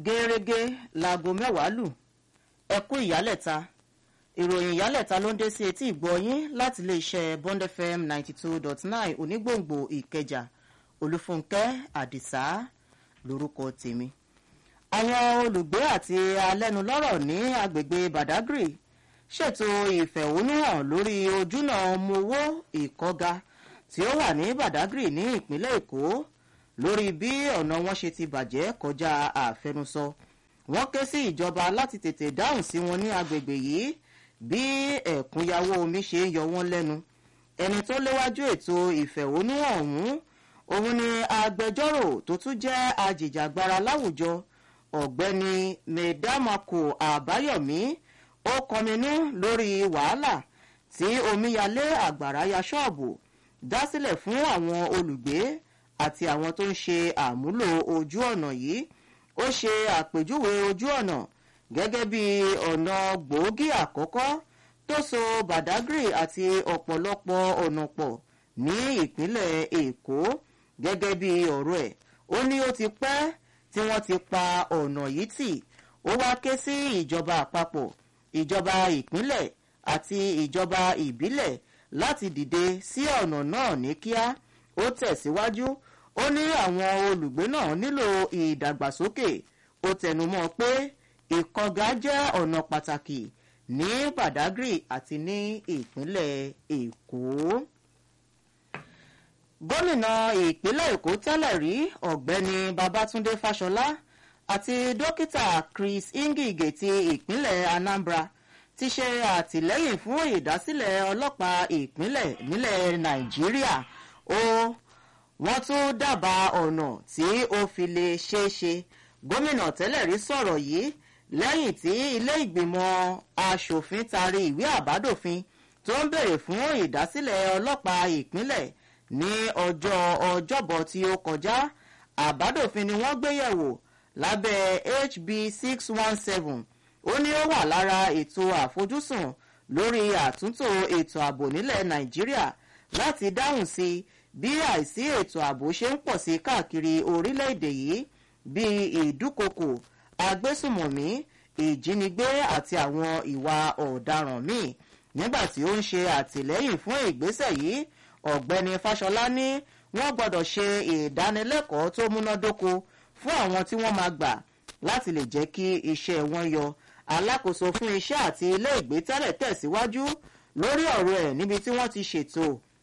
gẹ́rẹ́gẹ́ láago mẹ́wàá lù ẹ kú ìyálẹ̀ta ìròyìn ìyálẹ̀ta ló ń dé sí etí ìgbọ́yín láti iléeṣẹ́ bond fm ninety two dot nine onígbòǹgbò ìkẹjà olúfúnkẹ́ àdìsá lórúkọ tèmi. àwọn olùgbé àti alẹ́nulọ́rọ̀ ní agbègbè badagry ṣètò ìfẹ̀hónúhàn lórí ojúnà mowó ìkọ́ga tí ó wà ní badagry ní ìpínlẹ̀ èkó lórí bí ọ̀nà wọn ṣe ti bàjẹ́ kọjá àfẹnusọ wọ́n ké sí ìjọba láti tètè dáhùn sí wọn ní agbègbè yìí bí ẹ̀kúnyàwó omi ṣe ń yọ wọ́n lẹ́nu ẹni tó léwájú ètò ìfẹ̀hónúhàn ọ̀hún òun ni agbẹjọ́rò tó tún jẹ́ ajìjàgbara láwùjọ ọ̀gbẹ́ni mẹ̀dámàkò àbáyọ̀mí ó kọminú lórí wàhálà tí omíyalé àgbàrá ya ṣọ́ọ̀bù dá sílẹ̀ fún àwọn olùgbé àti àwọn tó ń ṣe àmúlò ojú ọ̀nà yìí ó ṣe àpèjúwe ojú ọ̀nà gẹ́gẹ́ bí ọ̀nà gbòógì àkọ́kọ́ tó so badagry àti ọ̀pọ̀lọpọ̀ ọ̀nà pọ̀ ní ìpínlẹ̀ èkó gẹ́gẹ́ bí ọ̀rọ̀ ẹ̀ ó ní ó ti pẹ́ tí wọ́n ti pa ọ̀nà yìí tì ó wá ké sí ìjọba àpapọ̀ ìjọba ìpínlẹ̀ àti ìjọba ìbílẹ̀ láti dìde sí ọ̀nà náà ní kíá ó tẹ̀síwájú ó ní àwọn olùgbé náà nílò ìdàgbàsókè ó tẹnumọ́ pé ìkọgá jẹ́ ọ̀nà pàtàkì ní badagry àti ní ìpínlẹ̀ èkó. gómìnà ìpínlẹ̀ èkó tẹ́lẹ̀ rí ọ̀gbẹ́ni babatunde fáṣọlá àti dókítà chris ingige ti ìpínlẹ̀ anambra ti ṣe àtìlẹ́yìn fún ìdásílẹ̀ ọlọ́pàá ìpínlẹ̀ nílẹ̀ nàìjíríà ó wọ́n tún dábàá ọ̀nà tí ó fi lè ṣeé ṣe gómìnà tẹ́lẹ̀ rí sọ̀rọ̀ yìí lẹ́yìn tí ilé ìgbìmọ̀ asòfin taari ìwé àbádòfin tó ń bèrè fún ìdásílẹ̀ ọlọ́pàá ìpínlẹ̀ ní ọjọ́ ọjọ́bọ̀ tí ó kọjá àbádòfin ni wọ́n gbé yẹ̀wò lábẹ́ hb six one seven ó ní ó wà lára ètò àfojúsùn lórí àtúntò ètò ààbò nílẹ̀ nàìjíríà láti dáhùn sí bí àìsí ètò ààbò ṣe ń pọ̀ sí káàkiri orílẹ̀-èdè yìí bíi ìdúkokò agbésùmọ̀mí ìjínigbé àti àwọn ìwà ọ̀daràn míì nígbà tí ó ń ṣe àtìlẹ́yìn fún ìgbésẹ̀ yìí ọ̀gbẹ́ni fáṣọlá ní wọ́n gbọ́dọ̀ ṣe ìdánilẹ́kọ̀ọ́ tó múnádóko fún àwọn tí wọ́n máa gbà láti lè jẹ́ kí iṣẹ́ wọn yọ alákòóso fún iṣẹ́ àti ilé ìgbé tẹ́lẹ̀ tẹ̀síwájú lórí ọ̀rọ̀ ẹ̀ níbi tí wọ́n ti ṣètò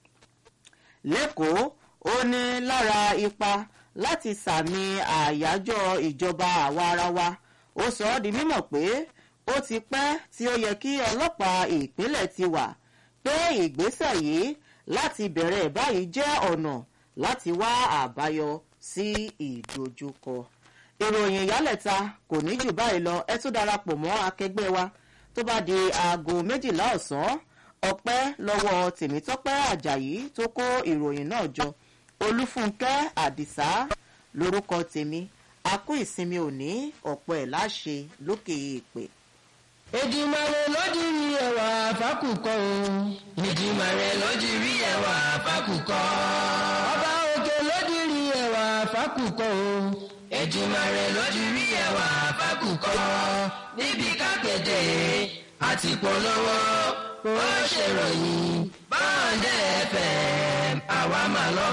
lẹ́kọ̀ọ́ ó ní lára ipa láti sàmì àyájọ́ ìjọba àwa ara wa ó sọ ọ́ di mímọ̀ pé ó ti pẹ́ tí ó yẹ kí ọlọ́pàá ìpínlẹ̀ ti wà pé ìgbésẹ̀ yìí láti bẹ̀rẹ̀ báyìí jẹ́ ọ̀nà láti wá àbáyọ sí ìdojúkọ. ìròyìn ìyálẹ̀ta kò ní jù báyìí lọ ẹ tún darapọ̀ mọ́ akẹgbẹ́ wa tó bá di aago méjìlá ọ̀sán ọpẹ́ lọ́wọ́ tèmítọ́pẹ́ àjàyí tó kó ìròyìn náà jọ olúfúnkẹ́ àdìsá lórúkọ tèmi a kú ìsinmi òní ọ̀pọ̀ ẹ̀ láṣẹ lókè èèpè. Èdìmàrè lójú rí ẹwà fákùkọ o. Èdìmàrè lójú rí ẹwà fákùkọ. Ọba òkè lójú rí ẹwà fákùkọ o. Èdìmàrè lójú rí ẹwà fákùkọ. Níbi kápẹ́tẹ̀ àti polówó ó ṣèròyìn báńdẹ̀ fm àwa máa lọ